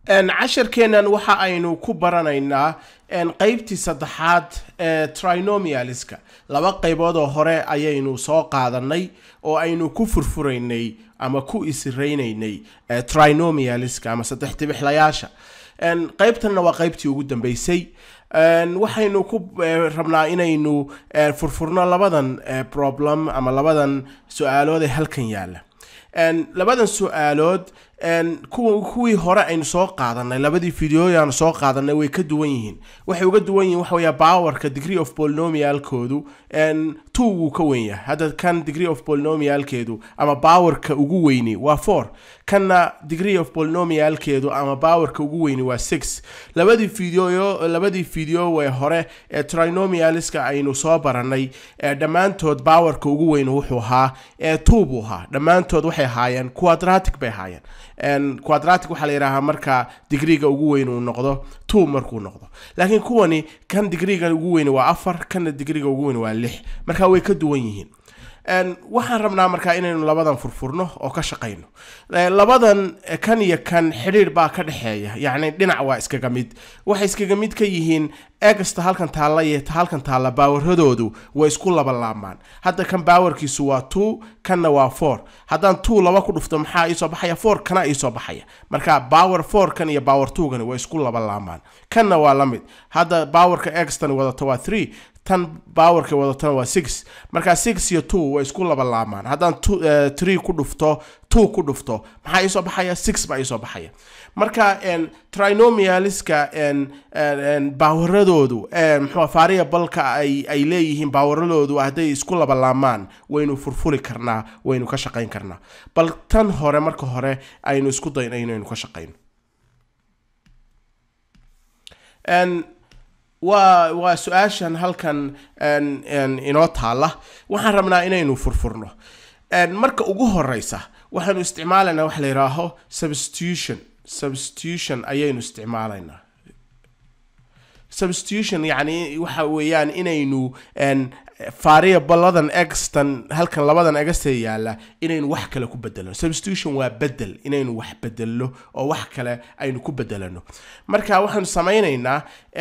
casharkeennan waxa aynu ku baranaynaa qeybtii saddexaad ee trinomialiska laba qaybood oo hore ayaynu soo qaadanay oo aynu ku furfuraynay ama ku isiraynaynay trinomialiska ama saddex tibixlayaasha qeybtanna waa qeybtii ugu dambeysay waxaynu ku rabnaa inaynu furfurno labadan problem ama labadan su-aalood ee halkan yaalla labadan su-aalood kuwii hore aynu soo qaadanay labadii videoyaanu soo qaadanay way ka duwan yihiin waxay uga duwan yihiin waxa weya powerka degree of polynomialkoodu two wuu ka wen yahay hadda kan degree of polynomialkeedu ama powerka ugu weyni waa four kanna degree of polynomialkeedu ama powerka ugu weyni waa six labadii video labadii video wee hore ee trinomialiska aynu soo baranay dhammaantood powerka ugu weyni wuxuu ahaa two buu ahaa dhammaantood waxay ahaayeen quadratic bay ahaayeen quadratic waxaa la yidhaahaa marka digriga ugu weyn uu noqdo two markuu noqdo laakiin kuwani kan digriga ugu weyni waa afar kanna digriga ugu weyni waa lix marka way ka duwan yihiin waxaan rabnaa markaa inaynu labadan furfurno oo ka shaqayno labadan kan iyo kan xidhiir baa ka dhexeeya yacni dhinac waa iskaga mid waxay iskaga mid ka yihiin egasta halkan taalla iyo halkan taalla baawaradoodu way isku laba laamaan hadda kan baawarkiisu waa two kanna waa four haddaan two laba ku dhufto maxaa iisoo baxaya four kana iisoo baxaya marka baawer four kan iyo baawer two gani way isku laba laamaan kanna waa la mid hadda baawarka egastani wadato waa three tan baawarka wadatona waa six markaa six iyo two way isku laba laamaan haddaan tree ku dhufto two ku dhufto maxaa iisoo baxaya six baa iisoo baxaya marka trinomialiska baawaradoodu mxua variableka ay ay leeyihiin baawaradoodu hadday isku laba laamaan waynu furfuri karnaa waynu ka shaqayn karnaa bal tan hore marka hore aynu isku dayno inaynu ka shaqayno waa waa su-aashan halkan inoo taalla waxaan rabnaa inaynu furfurno marka ugu horeysa waxaanu isticmaalaynaa waxa la yidhaaho substitution substitution ayaynu isticmaalaynaa substitution yacni waxa weeyaan inaynu variabladan extan halkan labadan egastee yaalla inaynu wax kale ku bedelno substitution waa bedel inaynu wax bedelno oo wax kale aynu ku bedelano marka waxaanu samaynaynaa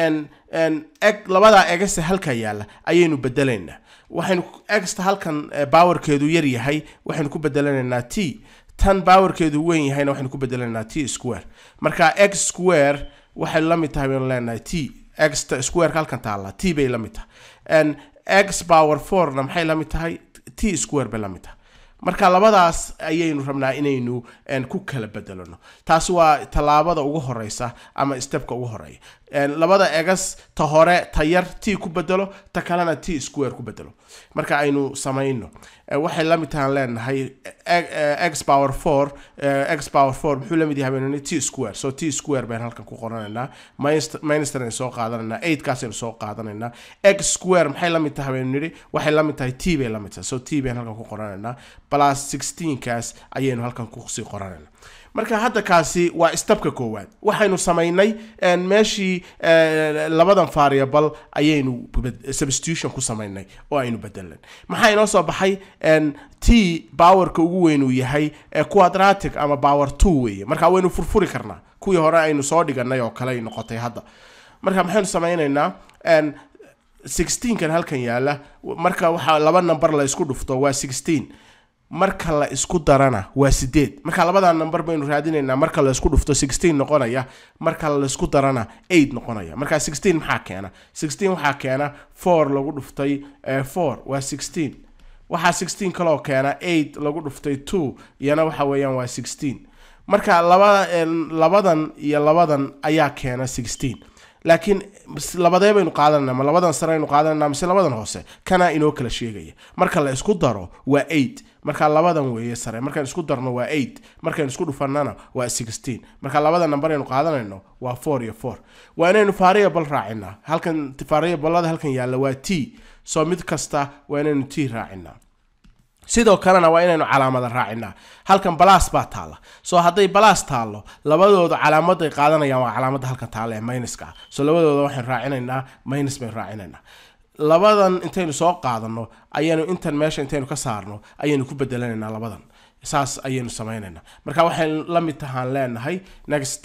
labadaa egasta halka yaalla ayaynu bedelaynaa waxaynu egasta halkan bowerkeedu yar yahay waxaynu ku bedelanaynaa t tan bowerkeedu weyn yahayna waxaynu ku bedelanaynaa t square marka x square waxay la mid tahay baynu leenahay t exta squareka halkan taalla t bay la mid tahay x power fourna maxay la mid tahay t square bay la mid tahay marka labadaas ayaynu rabnaa inaynu ku kala bedelano taasi waa tallaabada ugu horeysa ama stepka ugu horeeya labada egas ta hore ta yar t ku bedelo ta kalena t square ku bedelo marka aynu samayno waxay la mid tahaan leenahay x power four x power four muxuu la mid yahay baynu t square so t square baynu halkan ku qoranaynaa minster aynu soo qaadanaynaa eight kaas aynu soo qaadanaynaa x square maxay la mid tahay baynu nidhi waxay la mid tahay t bay la mid tahay so t baynu halkan ku qoranaynaa plus sixteen kaas ayaynu halkan kusii qoranaynaa marka hadda kaasi waa stabka koowaad waxaynu samaynay meeshii labadan variable ayaynu substitution ku samaynay oo aynu bedelan maxaa inoo soo baxay t bowerka ugu weyn uu yahay quadratic ama bower two weeye marka waynu furfuri karnaa kuwii hore aynu soo dhiganay oo kale ay noqotay hadda marka maxaynu samaynaynaa sixteenkan halkan yaalla marka waxaa laba number la isku dhufto waa sixteen marka la isku darana waa sideed marka labada number baynu raadinaynaa marka la isku dhufto sixteen noqonaya marka la isku darana eight noqonaya marka sixteen maxaa keena sixteen waxaa keena four lagu dhuftay four waa sixteen waxaa sixteen kaloo keena eight lagu dhuftay two iyana waxa weeyaan waa sixteen marka laba labadan iyo labadan ayaa keena sixteen laakiin labadee baynu qaadanana ma labadan sare aynu qaadanana mise labadan hoose kana inoo kala sheegaya marka la isku daro waa eight marka labadan weeye sare markaan isku darno waa eight markaan isku dhufanana waa sixteen marka labada number aynu qaadanayno waa four iyo four waa inaynu variable raacinaa halkan variablada halkan yaalla waa t soo mid kasta waa inaynu t raacinaa sidoo kalena waa inaynu calaamada raacinaa halkan balas baa taalla soo hadday balas taallo labadooda calaamaday qaadanayaan waa calaamada halkan taalla ee minuska ah soo labadooda waxaynu raacinaynaa minus baynu raacinaynaa labadan intaynu soo qaadano ayaynu intan meesha intaynu ka saarno ayaynu ku bedelanaynaa labadan saas ayaynu samaynaynaa marka waxay la mid tahaan leenahay next step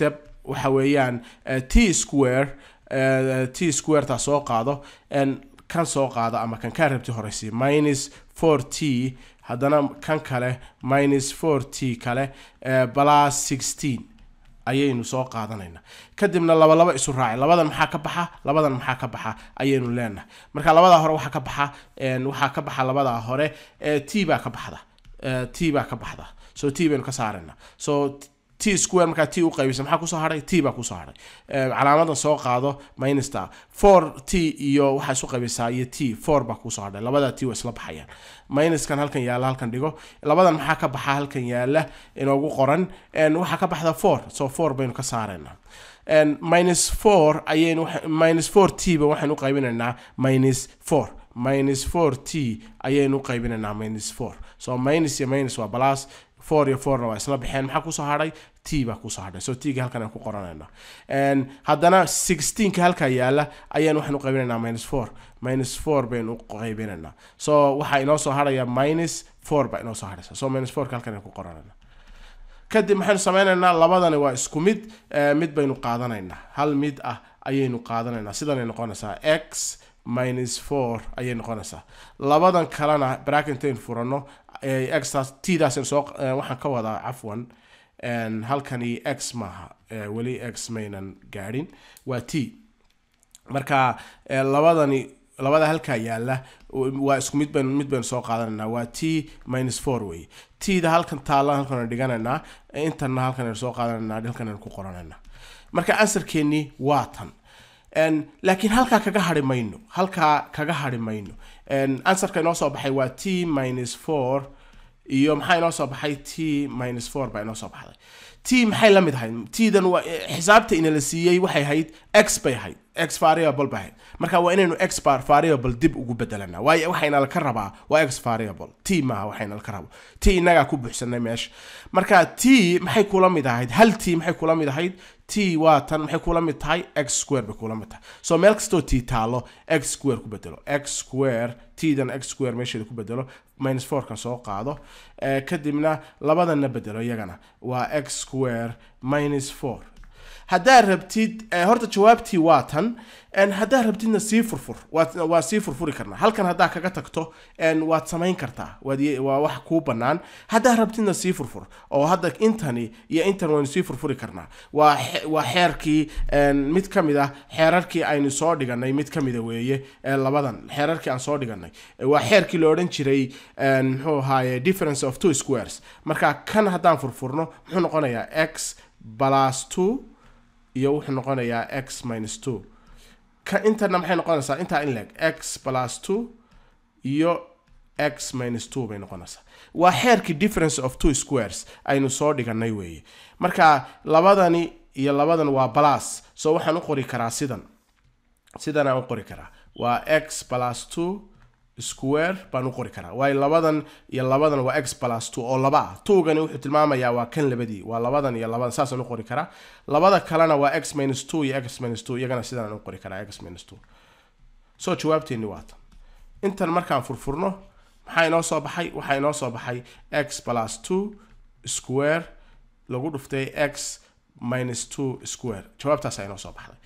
waxa weeyaan eh, t square eh, t squareta soo qaado en kan soo qaado ama kan kaa rabti horeysi minus 4 t haddana kan kale minus 4 t kale eh, plus 16 ayaynu soo qaadanaynaa kadibna laba laba isu raaci labadan maxaa ka baxa labadan maxaa ka baxa ayaynu leenahay marka labadaa hore waxaa ka baxa en, waxaa ka baxa labadaa hore eh, t baa ka baxda Eh, t baa ka baxda so t baynu ka saarayna so t square markaa t u qaybisa maxaa kusoo hadhay t baa kusoo hadhay Eh, calaamadan soo qaado minusta 4 t iyo waxaa isu qaybisaa iyo t 4 baa kusoo hadhay labada t waa isla baxayaan minuskan halkan yaala halkan dhigo labadan maxaa ka baxa halkan yaala inoogu qoran En, waxaa ka baxda 4 so 4 baynu ka saaraynaa En, minus 4 ayaynu waxa- minus 4 t ba waxaynu u qaybinaynaa minus 4 minus 4 t ayaynu u qaybinaynaa minus 4 so minus iyo minus waa plus 4 iyo 4 na waa isla baxeen maxaa kusoo hadhay t baa kusoo hadhay so t ga halkan aan ku qoranayna En, haddana 16 ka halkaa yaala ayaan waxaan u qaybinaynaa minus 4 minus 4 baynu u qaybinaynaa so waxaa inoo soo hadhaya minus 4 baa inoo soo hadhaysa so minus 4 ka halkan aan ku qoranayna kadib maxaynu sameynaynaa labadani waa isku mid eh, mid baynu qaadanaynaa hal mid ah ayaynu qaadanaynaa sidanay noqonaysaa x minus 4 ayay noqonaysaa labadan kalena bracketaynu furano eh, xtaas tdaas soo eh, waxaan ka wadaa cafwan en, halkani x maaha eh, weli x maynan gaadhin waa t marka eh, labadani labada halkaa yaala waa isku mid baynu mid baynu soo qaadanaynaa waa t minus 4 wey t-da halkan taalla halkan aynu dhiganaynaa intana halkan aynu soo qaadanaynaa halkan aynu ku qoranaynaa marka ansarkeennii waa tan En, laakiin halkaa kaga hari mayno halkaa kaga hari mayno En, ansarka inoo soo baxay waa t minus 4 iyo maxaa inoo soo baxay t minus 4 baa inoo soo baxday t maxay la mid ahayd tdan waa xisaabta inala siiyey waxay ahayd x bay ahayd x variable bay ahayd marka waa inaynu x bar variable dib ugu bedelanaa waayo waxayna laka rabaa waa x variable t maaha waxayna laka rabo t inagaa ku buuxsanay meesha marka t maxay kula mid ahayd hal t maxay kula mid ahayd t waa tan maxay kula mid tahay x square bay kula mid tahay so meel kastoo t taalo x square ku bedelo x square t-dan x square meesheeda ku bedelo minus 4 kan soo qaado eh, kadibna labadanna bedelo iyagana waa x square minus 4 haddaad rabtid eh, horta jawaabtii waa tan en, haddaad rabtidna sii furfur waad waa sii furfuri karnaa halkan haddaa kaga tagto en, waad samayn kartaa waad ye- waa wax kuu bannaan haddaad rabtidna sii furfur oo hadda intani iyo intan waynu sii furfuri karnaa waa xe- waa xeerkii en, mid ka mid ah xeerarkii aynu soo dhiganay mid ka mida weeye ee labadan xeerarkii aan soo dhiganay Eh, waa xeerkii la odhan jiray en, muxuu ahaaye difference of two squares marka kan haddaan furfurno muxuu noqonayaa x plus 2 iyo wuxuu noqonayaa x minus 2 ka intana maxay noqonaysaa intaa in leg x plus 2 iyo x minus 2 bay noqonaysaa waa xeerkii difference of two squares aynu soo dhiganay weeye marka labadani iyo labadan waa plus so waxaan u qori karaa sidan sidan aan u qori karaa waa x plus 2 square baan u qori karaa waayo labadan iyo labadan waa x plus 2 oo laba ah tuugani wuxuu tilmaamayaa waa kan labadii waa labadan iyo labadan saasaan u qori karaa labada kalena waa x minus 2 iyo x minus 2 iyagana sidaan u qori karaa x minus 2 so jawaabteeni waa tan intan markaan furfurno maxaa inoo soo baxay waxaa inoo soo baxay x plus 2 square lagu dhuftay x minus 2 square jawaabtaasaa inoo soo baxday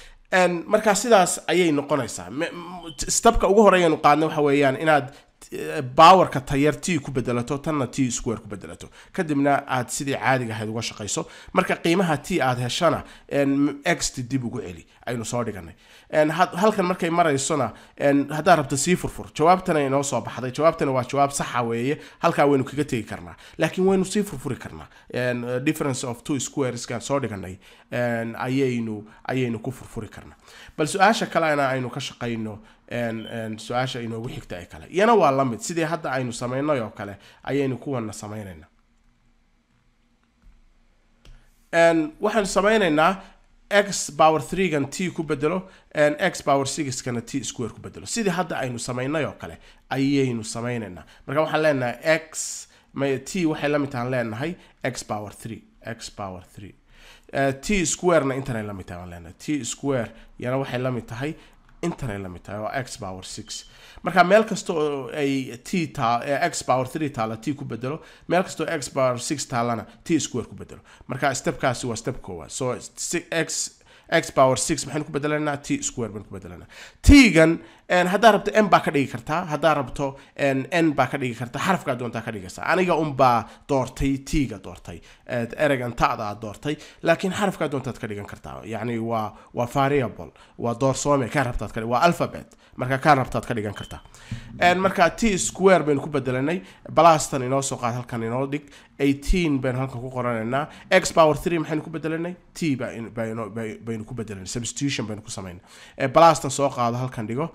En, markaa sidaas ayay noqonaysaa Me- m- stabka ugu horeeyanu qaadna waxa weeyaan inaad eh, powerka tayar t ku bedelato tanna t square ku bedelato kadibna aad sidii caadiga ahayd uga shaqayso marka qiimaha t aad heshana en, x dib ugu celi aynu soo dhiganay En, had- halkan markay maraysona en, haddaad rabto sii furfur jawaabtana inoo soo baxday jawaabtana waa jawaab saxa weeye halkaa waynu kaga tegi karnaa laakiin waynu sii furfuri karnaa En, uh, difference of two squareskan soo dhiganay en, ayaynu ayaynu ku furfuri karnaa bal su-aasha kalena aynu ka shaqayno en- en, su-aasha inoogu xigta ee kale iyana waa la mid sidii hadda aynu samaynay oo kale ayaynu kuwana samaynayna En, waxaanu samaynaynaa x power 3gan t ku bedelo en, x power 6kana t square ku bedelo sidii hadda aynu samaynay oo kale ayaynu samaynaynaa marka waxaan leenahay x may- t waxay la mid tahan leenahay x power 3 x power 3 Eh, t squarena intanay la mid tahay baan leenahay t square yana waxay la mid tahay intanay la mid tahay waa x power six marka meel kasta oo ay t taa x power three taala t ku bedelo meel kasta oo x power six taalana t square ku bedelo marka stepkaasi waa step koowaad so x x power six maxaynu ku bedelanaa t square baynu ku bedelanaa t-gan haddaa rabto n baa ka dhigi kartaa haddaa rabto n baa ka dhigi kartaa xarafkaa doontaa ka dhigaysaa aniga unbaa doortay t-ga doortay eregan ta'da aad doortay laakiin xarafkaa doontaad ka dhigan kartaa yacni waa waa variable waa doorsoome kaa rabtaad ka waa alphabet marka kaa rabtaad ka dhigan kartaa marka t square baynu ku bedelanay balastan inoo soo qaad halkan inoo dhig 18 baynu halkan ku qoranaynaa x power 3 maxaynu ku bedelanay t baynu ku bedelanay substitution baynu ku samaynay balastan soo qaado halkan dhigo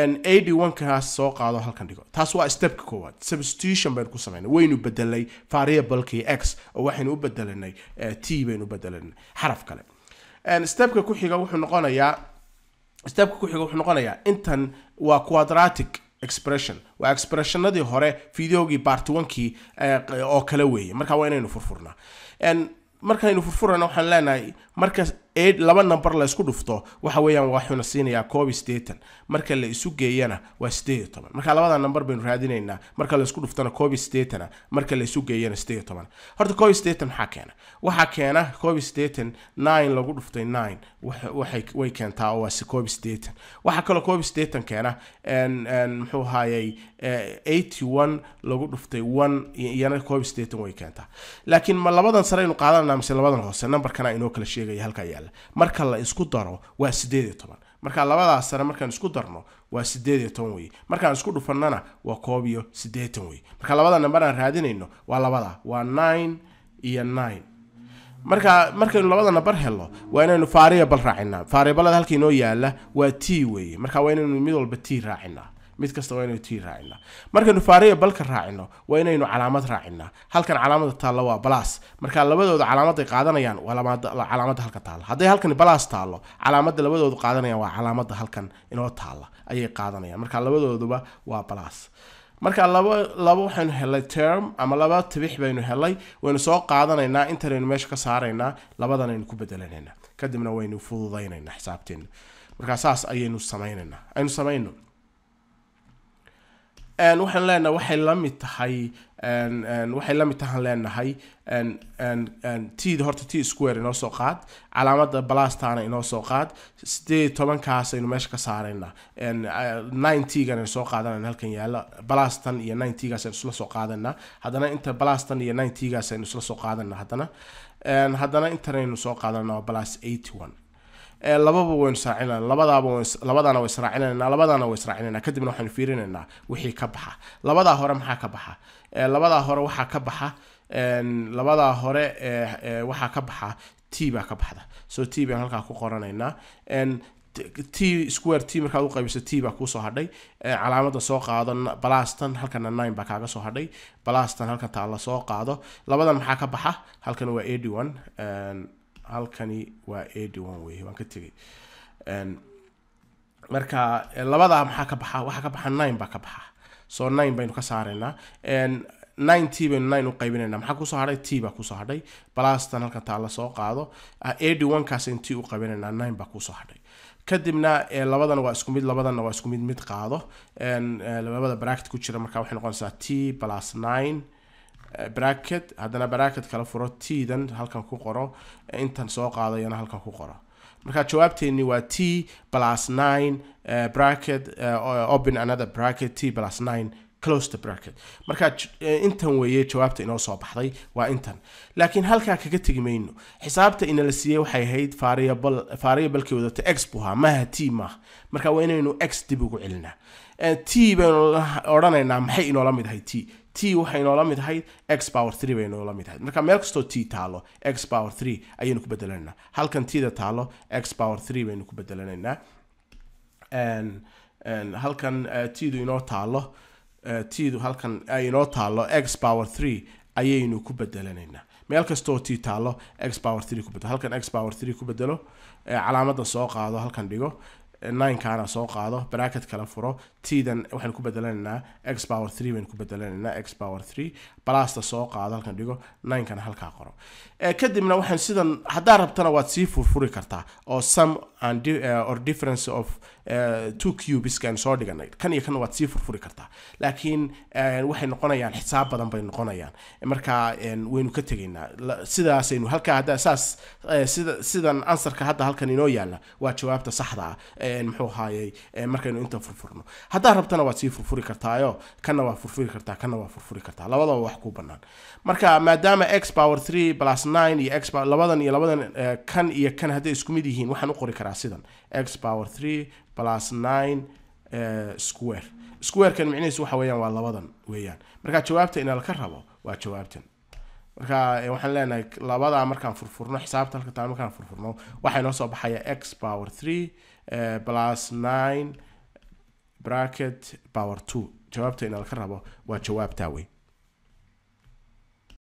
81 kaas soo qaado halkan dhigo taas waa stepka koowaad substitution baynu ku samaynay waynu bedelay variablekii x oo waxaynu u bedelanay t baynu u bedelanay xaraf kale stepka ku xiga wuxuu noqonayaa stepka ku xiga wuxuu noqonayaa intan waa quadratic expression waa expressionadii hore videogii bartwankii oo kale weeye marka waa inaynu furfurnaa markaynu furfurana waxaan leenahay marka laba number la isku dhufto waxa weeyaan waxuuna siinayaa koob iyo siddeetan marka la isu geeyana waa siddeed iyo toban marka labada number baynu raadinaynaa marka la isku dhuftana koob iyo siddeetana marka la isu geeyana siddeed iyo toban horta koob iyo siddeetan maxaa keena waxaa keena koob iyo siddeetan nine lagu dhuftay nine waxay way keentaa oo waa si koob iyo siddeetan waxaa kaloo koob iyo siddeetan keena muxuu ahaayey eighty one lagu dhuftay one iyana koob iyo siddeetan way keentaa laakiin ma labadan sare aynu qaadanaa mise labadan hoose numberkana inoo kala sheegaya halkaa yaala marka la isku daro waa siddeed iyo toban marka labadaas sare markaan isku darno waa siddeed iyo toban weye markaan isku dhufannana waa koob iyo siddeetan weye marka labada number aan raadinayno waa labada waa nine iyo nine marka markaynu labada number helno waa inaynu variable raacinaa variablada halka inoo yaala waa t weeye marka waa inaynu mid walba t raacinaa mid kasta waa inaynu t raacinaa markaynu variableka raacino waa inaynu calaamad raacinaa halkan calaamada taalla waa balas marka labadooda calaamaday qaadanayaan waa calaamada halka taalla hadday halkan balas taallo calaamada labadoodu qaadanayaan waa calaamada halkan inoo taalla ayay qaadanayaan marka labadooduba waa balas marka laba laba waxaynu helay term ama laba tibix baynu helay waynu soo qaadanaynaa intanaynu meesha ka saaraynaa labadanaynu ku bedelanaynaa kadibna waynu fududaynaynaa xisaabteena marka saas ayaynu samaynaynaa aynu samayno waxaan leenahay waxay la mid tahay waxay la mid tahaan leenahay tda horta t square inoo soo qaad calaamada balastana inoo soo qaad sideed tobankaas aynu meesha ka saaraynaa nine tgan aynu soo qaadanayna halkan yaala balastan iyo nine tgaas aynu isla soo qaadanaa haddana inta balastan iyo nine tgaas aynu isla soo qaadanaa haddana haddana intanaynu soo qaadanaa waa balas eighty one lababa waynu israacinana labadaaba labadana way israacinayna labadana way israacinayna kadibna waxaynu fiirinaynaa wixii ka baxa labadaa hore maxaa ka baxa labadaa hore waxaa ka baxa labadaa hore waxaa ka baxa t baa ka baxda so t baan halkaa ku qoranaynaa t square t markaad u qaybiso t baa kuusoo hadhay calaamada soo qaado balastan halkana nine baa kaaga soo hadhay balastan halkan taalla soo qaado labadan maxaa ka baxa halkan waa eighty one halkani waa eighty one wey waan ka tegay marka labadaa maxaa ka baxa waxaa ka baxa nine baa ka baxa so nine baynu ka saaraynaa nine t baynu nine u qaybinaynaa maxaa kusoo hadhay t baa kusoo hadhay balastan halkan taalla soo qaado eighty one kaas in t u qaybinaynaa nine baa kusoo hadhay kadibna labadan waa isku mid labadanna waa isku mid mid qaado labada bracket ku jira marka waxay noqonaysaa t plus nine bracket haddana bracket kala furo t-dan halkan ku qoro intan soo qaadayana halkan ku qoro marka jawaabteeni waa t plus nine bracket open another bracket t plus nine close the bracket marka intan weeye jawaabta inoo soo baxday waa intan laakiin halkaa kaga tegi mayno xisaabta inala siiyey waxay ahayd variable variablekii wadata x buu ahaa maaha t maaha marka waa inaynu x dib ugu celinaa t baynu odhanaynaa maxay inoola mid ahay t t waxay inoola mid ahayd x power three bay inoola mid ahayd marka meel kastoo t taalo x power three ayaynu ku bedelanaynaa halkan t da taalo x power three baynu ku bedelanaynaa halkan t-du inoo taalo t-du halkan ay inoo taalo x power three ayaynu ku bedelanaynaa meel kastoo t taalo x power three ku bedelo halkan x power three ku bedelo calaamada soo qaado halkan dhigo ninekana soo qaado bracket kala furo t-dan waxaynu ku bedelanaynaa x power three baynu ku bedelanaynaa x power three balasta soo qaado halkan dhigo ninekana halkaa qoro kadibna waxaan sidan haddaa rabtana waad sii furfuri kartaa oo sam and di- uh, or difference of uh, two cubeskan soo dhiganay kan iyo kan waad sii furfuri kartaa laakiin uh, waxay noqonayaan xisaab badan bay noqonayaan marka um, waynu ka tegaynaa La- sidaasaynu halkaa hadda saas uh, sida sidan ansarka hadda halkan inoo yaala waa jawaabta saxda ah uh, muxuu ahaayey uh, markaynu inta furfurno haddaad rabtana waad sii furfuri kartaayo kanna waa furfuri kartaa kanna waa furfuri kartaa labadaba wax ku banaan marka maadaama x power 3 plus 9 iyo x power labadan iyo labadan eh, kan iyo kan hadday isku mid yihiin waxaan u qori karaa sidan x power 3 plus 9 eh, square squarekan micnihiisu waxa weeyaan waa labadan weeyaan marka jawaabta ina laka rabo waa jawaabtan marka eh, waxaan leenahay labadaa markaan furfurno xisaabta halka taa markaan furfurno waxaa inoo soo baxaya x power 3 eh, plus 9 bracket power 2 jawaabta ina laka rabo waa jawaabtaa wey